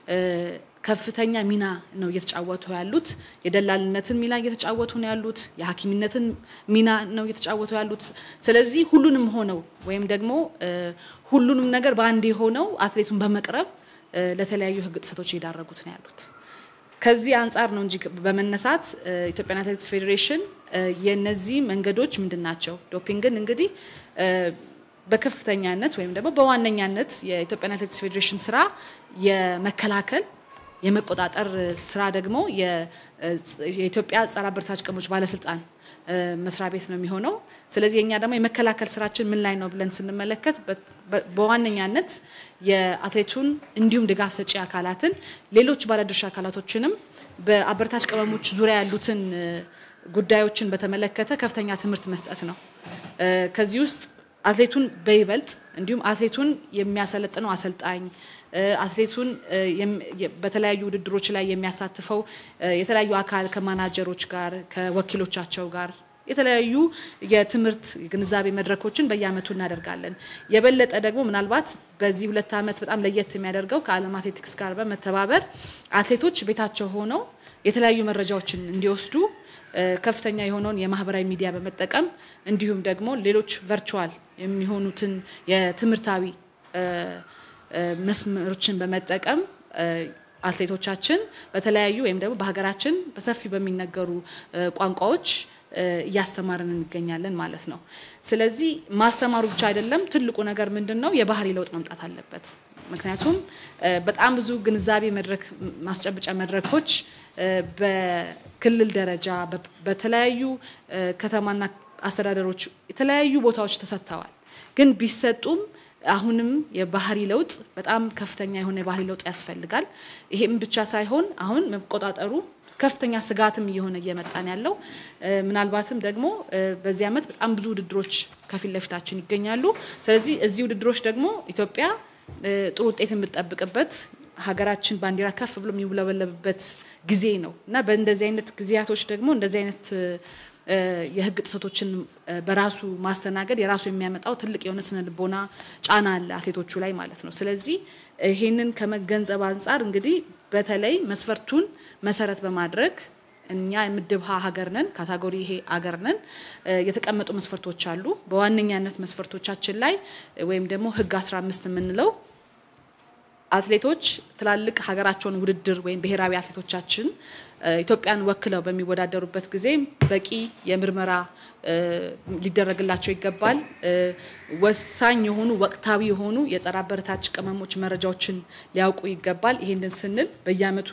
ከፍተኛ ሚና ነው እየተጫወቱ ያሉት። የደላልነትን ሚና እየተጫወቱ ነው ያሉት። የሐኪምነትን ሚና ነው እየተጫወቱ ያሉት። ስለዚህ ሁሉንም ሆነው ወይም ደግሞ ሁሉንም ነገር በአንድ ሆነው አትሌቱን በመቅረብ ለተለያዩ ሕግ ጥሰቶች እየዳረጉት ነው ያሉት። ከዚህ አንጻር ነው እንጂ በመነሳት ኢትዮጵያን አትሌቲክስ ፌዴሬሽን የነዚህ መንገዶች ምንድን ናቸው? ዶፒንግን እንግዲህ በከፍተኛነት ወይም ደግሞ በዋነኛነት የኢትዮጵያን አትሌቲክስ ፌዴሬሽን ስራ የመከላከል የመቆጣጠር ስራ ደግሞ የኢትዮጵያ ጸረ አበረታች ቅመሞች ባለስልጣን መስሪያ ቤት ነው የሚሆነው። ስለዚህ የኛ ደግሞ የመከላከል ስራችን ምን ላይ ነው ብለን ስንመለከት በዋነኛነት የአትሌቱን እንዲሁም ድጋፍ ሰጪ አካላትን፣ ሌሎች ባለድርሻ አካላቶችንም በአበረታች ቅመሞች ዙሪያ ያሉትን ጉዳዮችን በተመለከተ ከፍተኛ ትምህርት መስጠት ነው። ከዚህ ውስጥ አትሌቱን በይበልጥ እንዲሁም አትሌቱን የሚያሰለጥነው አሰልጣኝ አትሌቱን በተለያዩ ውድድሮች ላይ የሚያሳትፈው የተለያዩ አካል ከማናጀሮች ጋር ከወኪሎቻቸው ጋር የተለያዩ የትምህርት ግንዛቤ መድረኮችን በየአመቱ እናደርጋለን። የበለጠ ደግሞ ምናልባት በዚህ ሁለት ዓመት በጣም ለየት የሚያደርገው ከዓለም አትሌቲክስ ጋር በመተባበር አትሌቶች ቤታቸው ሆነው የተለያዩ መረጃዎችን እንዲወስዱ ከፍተኛ የሆነውን የማህበራዊ ሚዲያ በመጠቀም እንዲሁም ደግሞ ሌሎች ቨርቹዋል የሚሆኑትን የትምህርታዊ መስመሮችን በመጠቀም አትሌቶቻችን በተለያዩ ወይም ደግሞ በሀገራችን በሰፊ በሚነገሩ ቋንቋዎች እያስተማርን እንገኛለን ማለት ነው። ስለዚህ ማስተማሩ ብቻ አይደለም። ትልቁ ነገር ምንድን ነው? የባህሪ ለውጥ መምጣት አለበት። ምክንያቱም በጣም ብዙ ግንዛቤ መድረክ ማስጨበጫ መድረኮች በክልል ደረጃ በተለያዩ ከተማና አስተዳደሮች የተለያዩ ቦታዎች ተሰጥተዋል። ግን ቢሰጡም አሁንም የባህሪ ለውጥ በጣም ከፍተኛ የሆነ የባህሪ ለውጥ ያስፈልጋል። ይሄም ብቻ ሳይሆን አሁን መቆጣጠሩ ከፍተኛ ስጋትም እየሆነ እየመጣን ያለው ምናልባትም ደግሞ በዚህ ዓመት በጣም ብዙ ውድድሮች ከፊት ለፊታችን ይገኛሉ። ስለዚህ እዚህ ውድድሮች ደግሞ ኢትዮጵያ ጥሩ ውጤት የምትጠብቅበት ሀገራችን ባንዲራ ከፍ ብሎ የሚውለበለብበት ጊዜ ነው እና በእንደዚህ አይነት ጊዜያቶች ደግሞ እንደዚህ አይነት የሕግ ጥሰቶችን በራሱ ማስተናገድ የራሱ የሚያመጣው ትልቅ የሆነ ስነ ልቦና ጫና አለ አትሌቶቹ ላይ ማለት ነው። ስለዚህ ይሄንን ከመገንዘብ አንጻር እንግዲህ በተለይ መስፈርቱን መሰረት በማድረግ እኛ የምድብ ሀ ሀገር ነን፣ ካታጎሪ ይሄ ሀገር ነን። የተቀመጡ መስፈርቶች አሉ። በዋነኛነት መስፈርቶቻችን ላይ ወይም ደግሞ ሕግ 15 የምንለው አትሌቶች ትላልቅ ሀገራቸውን ውድድር ወይም ብሔራዊ አትሌቶቻችን ኢትዮጵያን ወክለው በሚወዳደሩበት ጊዜ በቂ የምርመራ ሊደረግላቸው ይገባል። ወሳኝ የሆኑ ወቅታዊ የሆኑ የጸረ አበረታች ቅመሞች መረጃዎችን ሊያውቁ ይገባል። ይህንን ስንል በየዓመቱ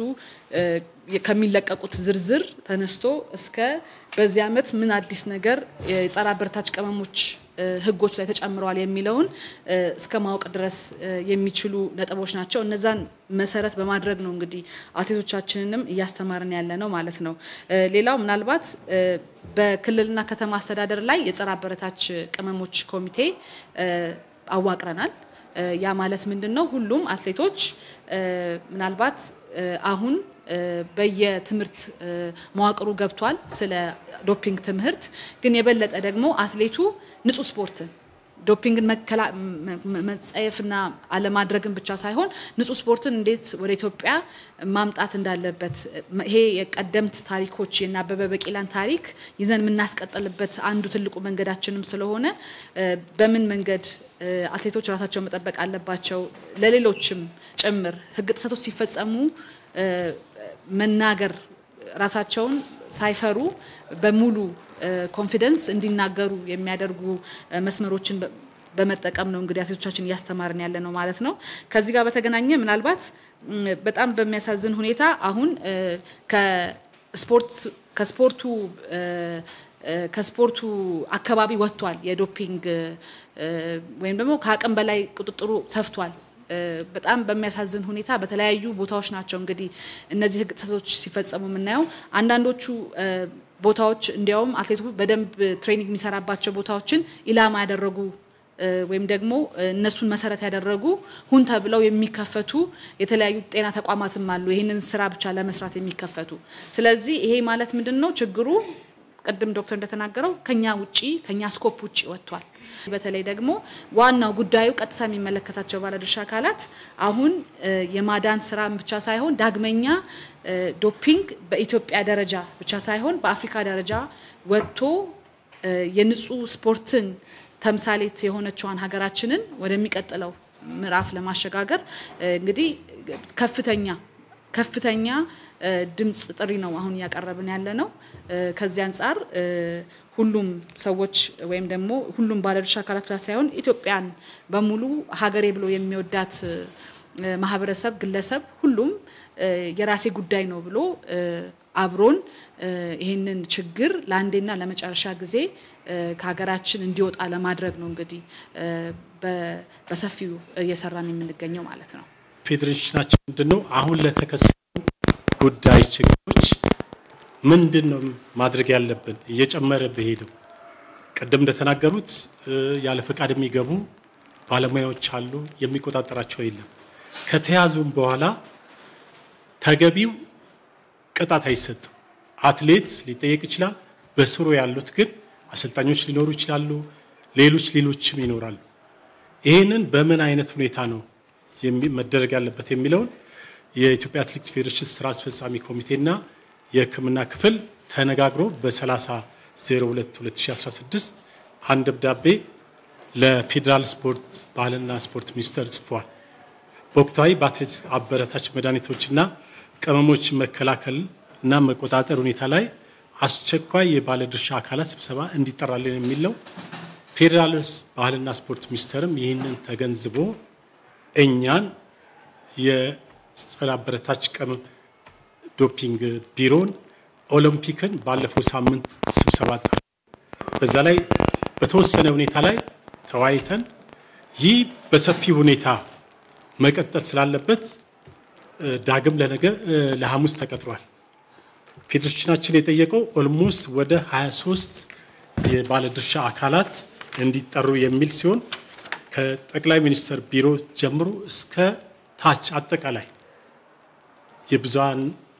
ከሚለቀቁት ዝርዝር ተነስቶ እስከ በዚህ ዓመት ምን አዲስ ነገር የጸረ አበረታች ቅመሞች ህጎች ላይ ተጨምረዋል የሚለውን እስከ ማወቅ ድረስ የሚችሉ ነጥቦች ናቸው። እነዛን መሰረት በማድረግ ነው እንግዲህ አትሌቶቻችንንም እያስተማርን ያለ ነው ማለት ነው። ሌላው ምናልባት በክልልና ከተማ አስተዳደር ላይ የጸረ አበረታች ቅመሞች ኮሚቴ አዋቅረናል። ያ ማለት ምንድን ነው? ሁሉም አትሌቶች ምናልባት አሁን በየትምህርት መዋቅሩ ገብቷል ስለ ዶፒንግ ትምህርት። ግን የበለጠ ደግሞ አትሌቱ ንጹህ ስፖርትን ዶፒንግን መጸየፍና አለማድረግን ብቻ ሳይሆን ንጹህ ስፖርትን እንዴት ወደ ኢትዮጵያ ማምጣት እንዳለበት ይሄ የቀደምት ታሪኮች የእነ አበበ ቢቂላን ታሪክ ይዘን የምናስቀጥልበት አንዱ ትልቁ መንገዳችንም ስለሆነ በምን መንገድ አትሌቶች ራሳቸውን መጠበቅ አለባቸው፣ ለሌሎችም ጭምር ህግ ጥሰቶች ሲፈጸሙ መናገር ራሳቸውን ሳይፈሩ በሙሉ ኮንፊደንስ እንዲናገሩ የሚያደርጉ መስመሮችን በመጠቀም ነው እንግዲህ አትሌቶቻችን እያስተማርን ያለ ነው ማለት ነው። ከዚህ ጋር በተገናኘ ምናልባት በጣም በሚያሳዝን ሁኔታ አሁን ከስፖርት ከስፖርቱ ከስፖርቱ አካባቢ ወጥቷል የዶፒንግ ወይም ደግሞ ከአቅም በላይ ቁጥጥሩ ሰፍቷል። በጣም በሚያሳዝን ሁኔታ በተለያዩ ቦታዎች ናቸው እንግዲህ እነዚህ ህግ ጥሰቶች ሲፈጸሙ የምናየው። አንዳንዶቹ ቦታዎች እንዲያውም አትሌቱ በደንብ ትሬኒንግ የሚሰራባቸው ቦታዎችን ኢላማ ያደረጉ ወይም ደግሞ እነሱን መሰረት ያደረጉ ሁን ተብለው የሚከፈቱ የተለያዩ ጤና ተቋማትም አሉ፣ ይህንን ስራ ብቻ ለመስራት የሚከፈቱ። ስለዚህ ይሄ ማለት ምንድን ነው ችግሩ? ቅድም ዶክተር እንደተናገረው ከኛ ውጪ ከኛ ስኮፕ ውጪ ወጥቷል። በተለይ ደግሞ ዋናው ጉዳዩ ቀጥታ የሚመለከታቸው ባለድርሻ አካላት አሁን የማዳን ስራ ብቻ ሳይሆን ዳግመኛ ዶፒንግ በኢትዮጵያ ደረጃ ብቻ ሳይሆን በአፍሪካ ደረጃ ወጥቶ የንጹህ ስፖርትን ተምሳሌት የሆነችዋን ሀገራችንን ወደሚቀጥለው ምዕራፍ ለማሸጋገር እንግዲህ ከፍተኛ ከፍተኛ ድምፅ ጥሪ ነው አሁን እያቀረብን ያለ ነው። ከዚህ አንጻር ሁሉም ሰዎች ወይም ደግሞ ሁሉም ባለድርሻ አካላት ብቻ ሳይሆን ኢትዮጵያን በሙሉ ሀገሬ ብሎ የሚወዳት ማህበረሰብ፣ ግለሰብ ሁሉም የራሴ ጉዳይ ነው ብሎ አብሮን ይህንን ችግር ለአንዴና ለመጨረሻ ጊዜ ከሀገራችን እንዲወጣ ለማድረግ ነው እንግዲህ በሰፊው እየሰራን የምንገኘው ማለት ነው። ፌዴሬሽናችን ምንድን ነው አሁን ለተከሰቱ ጉዳይ ችግሮች ምንድን ነው ማድረግ ያለብን? እየጨመረ በሄደው ቅድም እንደተናገሩት ያለ ፈቃድ የሚገቡ ባለሙያዎች አሉ፣ የሚቆጣጠራቸው የለም። ከተያዙም በኋላ ተገቢው ቅጣት አይሰጥም። አትሌት ሊጠየቅ ይችላል። በስሩ ያሉት ግን አሰልጣኞች ሊኖሩ ይችላሉ፣ ሌሎች ሌሎችም ይኖራሉ። ይህንን በምን አይነት ሁኔታ ነው መደረግ ያለበት የሚለውን የኢትዮጵያ አትሌቲክስ ፌዴሬሽን ስራ አስፈጻሚ ኮሚቴና የሕክምና ክፍል ተነጋግሮ በ30 02 2016 አንድ ደብዳቤ ለፌዴራል ስፖርት ባህልና ስፖርት ሚኒስቴር ጽፏል። በወቅታዊ በአትሌቲክስ አበረታች መድኃኒቶችና ቅመሞች መከላከል እና መቆጣጠር ሁኔታ ላይ አስቸኳይ የባለድርሻ አካላት ስብሰባ እንዲጠራልን የሚል ነው። ፌዴራል ባህልና ስፖርት ሚኒስቴርም ይህንን ተገንዝቦ እኛን የጸረ አበረታች ቅመም ዶፒንግ ቢሮን ኦሎምፒክን ባለፈው ሳምንት ስብሰባ ጠርቶ በዛ ላይ በተወሰነ ሁኔታ ላይ ተወያይተን ይህ በሰፊ ሁኔታ መቀጠል ስላለበት ዳግም ለነገ ለሐሙስ ተቀጥሯል። ፌዴሬሽናችን የጠየቀው ኦልሞስት ወደ 23 የባለድርሻ አካላት እንዲጠሩ የሚል ሲሆን ከጠቅላይ ሚኒስትር ቢሮ ጀምሮ እስከ ታች አጠቃላይ የብዙሃን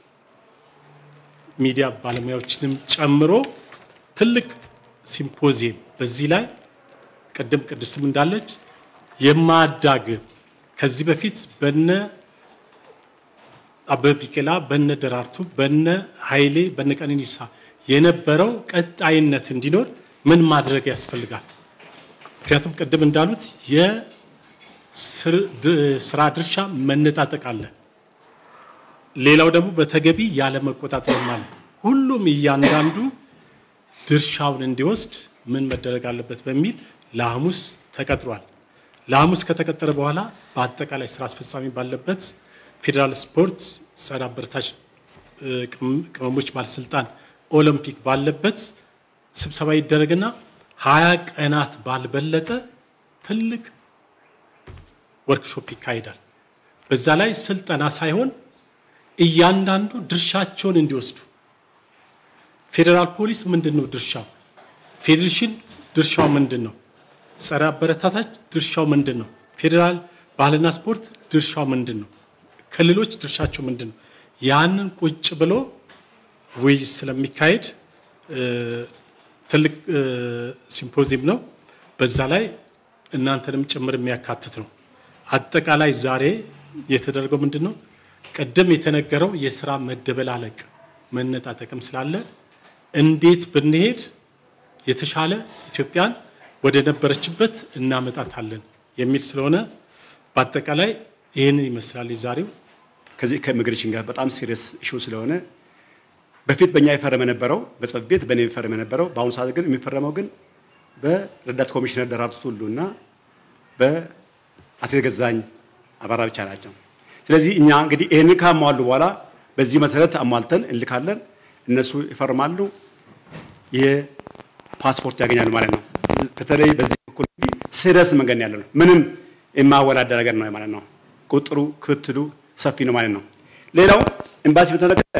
ሚዲያ ባለሙያዎችንም ጨምሮ ትልቅ ሲምፖዚየም በዚህ ላይ ቅድም ቅድስትም እንዳለች የማዳግም ከዚህ በፊት በነ አበበ ቢቂላ በነ ደራርቱ በነ ኃይሌ በነ ቀነኒሳ የነበረው ቀጣይነት እንዲኖር ምን ማድረግ ያስፈልጋል? ምክንያቱም ቅድም እንዳሉት የስራ ድርሻ መነጣጠቅ አለ። ሌላው ደግሞ በተገቢ ያለ መቆጣጠርም አለ። ሁሉም እያንዳንዱ ድርሻውን እንዲወስድ ምን መደረግ አለበት በሚል ለሐሙስ ተቀጥሯል። ለሐሙስ ከተቀጠረ በኋላ በአጠቃላይ ስራ አስፈጻሚ ባለበት ፌዴራል ስፖርት ጸረ አበረታች ቅመሞች ባለስልጣን ኦሎምፒክ ባለበት ስብሰባ ይደረግና ሀያ ቀናት ባልበለጠ ትልቅ ወርክሾፕ ይካሄዳል። በዛ ላይ ስልጠና ሳይሆን እያንዳንዱ ድርሻቸውን እንዲወስዱ ፌዴራል ፖሊስ ምንድን ነው ድርሻው? ፌዴሬሽን ድርሻው ምንድን ነው? ጸረ አበረታታች ድርሻው ምንድን ነው? ፌዴራል ባህልና ስፖርት ድርሻው ምንድን ነው? ክልሎች ድርሻቸው ምንድን ነው? ያንን ቁጭ ብሎ ውይይት ስለሚካሄድ ትልቅ ሲምፖዚየም ነው። በዛ ላይ እናንተንም ጭምር የሚያካትት ነው። አጠቃላይ ዛሬ የተደረገው ምንድን ነው? ቅድም የተነገረው የስራ መደበላለቅ መነጣጠቅም ስላለ እንዴት ብንሄድ የተሻለ ኢትዮጵያን ወደ ነበረችበት እናመጣታለን የሚል ስለሆነ በአጠቃላይ ይህንን ይመስላል የዛሬው። ከዚህ ከኢሚግሬሽን ጋር በጣም ሲሪየስ ኢሹ ስለሆነ በፊት በእኛ የፈረመ ነበረው በጽሕፈት ቤት በእኔ የፈረመ ነበረው። በአሁኑ ሰዓት ግን የሚፈረመው ግን በረዳት ኮሚሽነር ደራርቱ ቱሉ እና በአትሌት ገዛኝ አበራ ብቻ ናቸው። ስለዚህ እኛ እንግዲህ ይህንን ካሟሉ በኋላ በዚህ መሰረት አሟልተን እንልካለን። እነሱ ይፈርማሉ፣ የፓስፖርት ያገኛሉ ማለት ነው። በተለይ በዚህ በኩል እንግዲህ ሲሪየስ መንገድ ያለ ነው። ምንም የማወላደ ነገር ነው ማለት ነው። ቁጥሩ ክትሉ ሰፊ ነው ማለት ነው። ሌላው ኤምባሲ በተመለከተ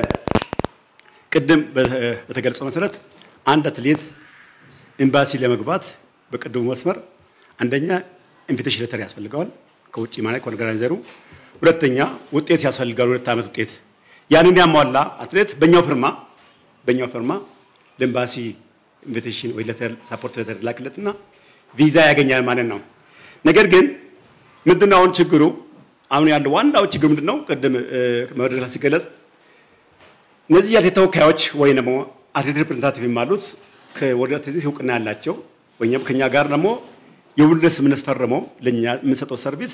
ቅድም በተገለጸው መሰረት አንድ አትሌት ኤምባሲ ለመግባት በቅድሙ መስመር አንደኛ ኢንቪቴሽን ሌተር ያስፈልገዋል ከውጭ ማለት ከኦርጋናይዘሩ፣ ሁለተኛ ውጤት ያስፈልጋል፣ ሁለት ዓመት ውጤት። ያንን ያሟላ አትሌት በእኛው ፍርማ በእኛው ፍርማ ለኤምባሲ ኢንቪቴሽን ወይ ሌተር ሳፖርት ሌተር ላክለትና ቪዛ ያገኛል ማለት ነው። ነገር ግን ምንድነው አሁን ችግሩ? አሁን ያለው ዋናው ችግር ምንድነው? ቅድም መድረክ ላይ ሲገለጽ እነዚህ የአትሌት ተወካዮች ወይም ደግሞ አትሌት ሪፕሬዘንታቲቭ የሚባሉት ወደ አትሌቲክስ እውቅና ያላቸው ወይም ከኛ ጋር ደግሞ የውልደት ስምምነት ፈርመው ለእኛ የምንሰጠው ሰርቪስ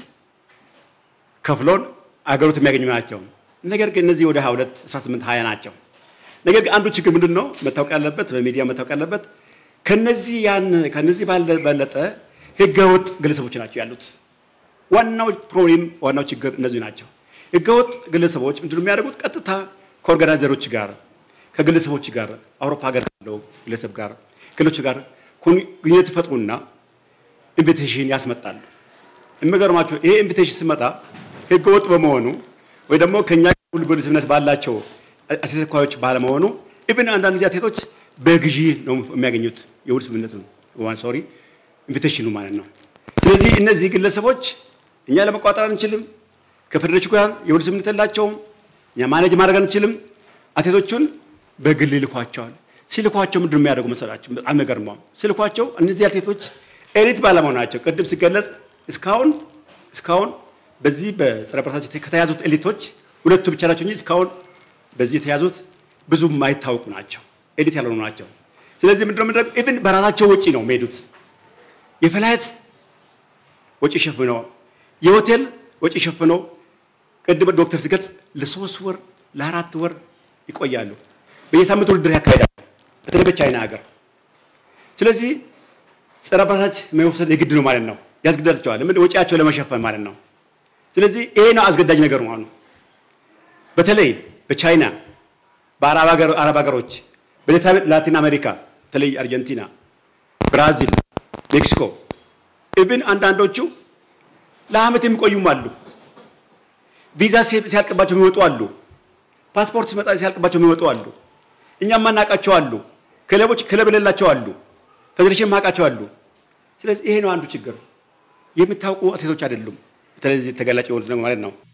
ከፍሎን አገሮት የሚያገኙ ናቸው። ነገር ግን እነዚህ ወደ 22 18 20 ናቸው። ነገር ግን አንዱ ችግር ምንድን ነው መታወቅ ያለበት በሚዲያ መታወቅ ያለበት ከነዚህ ያን ከነዚህ ባለበለጠ ህገወጥ ግለሰቦች ናቸው ያሉት። ዋናው ፕሮብሌም ዋናው ችግር እነዚህ ናቸው። ህገወጥ ግለሰቦች ምንድነው የሚያደርጉት? ቀጥታ ከኦርጋናይዘሮች ጋር ከግለሰቦች ጋር አውሮፓ ሀገር ካለው ግለሰብ ጋር ክልሎች ጋር ግንኙነት ይፈጥሩና ኢንቪቴሽን ያስመጣሉ። የሚገርማቸው ይሄ ኢንቪቴሽን ሲመጣ ህገወጥ በመሆኑ ወይ ደግሞ ከኛ ሁሉ ግንኙነት ባላቸው አትሌት ተወካዮች ባለመሆኑ ኢብን አንዳንድ ጊዜ አትሌቶች በግዢ ነው የሚያገኙት የውል ስምምነቱ ሶሪ ኢንቪቴሽኑ ማለት ነው። ስለዚህ እነዚህ ግለሰቦች እኛ ለመቋጠር አንችልም። ከፌዴሬሽኑ ጋር የውል ስምምነት የላቸውም። እኛ ማኔጅ ማድረግ አንችልም። አትሌቶቹን በግል ይልኳቸዋል። ሲልኳቸው ምንድን ነው የሚያደርጉ መሰላቸው? በጣም የሚገርመው ሲልኳቸው እነዚህ አትሌቶች ኤሊት ባለመሆናቸው ቅድም ሲገለጽ እስካሁን እስካሁን በዚህ በጸረ አበረታች ከተያዙት ኤሊቶች ሁለቱ ብቻ ናቸው እንጂ እስካሁን በዚህ የተያዙት ብዙ የማይታወቁ ናቸው። ኤሊት ያልሆኑ ናቸው። ስለዚህ ምንድነው ምንድነው ኢቭን በራሳቸው ወጪ ነው የሚሄዱት። የፍላይት ወጪ ሸፍነው፣ የሆቴል ወጪ ሸፍነው ቅድም ዶክተር ሲገልጽ ለሶስት ወር ለአራት ወር ይቆያሉ። በየሳምንቱ ውድድር ያካሄዳሉ። በተለይ በቻይና ሀገር። ስለዚህ ጸረ አበረታች መውሰድ የግድ ነው ማለት ነው፣ ያስገድዳቸዋል። ምን ወጪያቸው ለመሸፈን ማለት ነው። ስለዚህ ይሄ ነው አስገዳጅ ነገሩ ማለት ነው። በተለይ በቻይና በአረብ ሀገር- አረብ ሀገሮች በላቲን አሜሪካ በተለይ አርጀንቲና፣ ብራዚል፣ ሜክሲኮ ኢብን አንዳንዶቹ ለአመት የሚቆዩም አሉ። ቪዛ ሲ- ሲያልቅባቸው የሚወጡ አሉ። ፓስፖርት ሲመጣ ሲያልቅባቸው የሚወጡ አሉ። እኛም ማናቃቸው አሉ። ክለቦች ክለብ የሌላቸው አሉ። ፌዴሬሽን ማቃቸው አሉ። ስለዚህ ይሄ ነው አንዱ ችግር። የምታውቁ አትሌቶች አይደሉም። በተለይ ተገላጭ የሆኑት ነው ማለት ነው።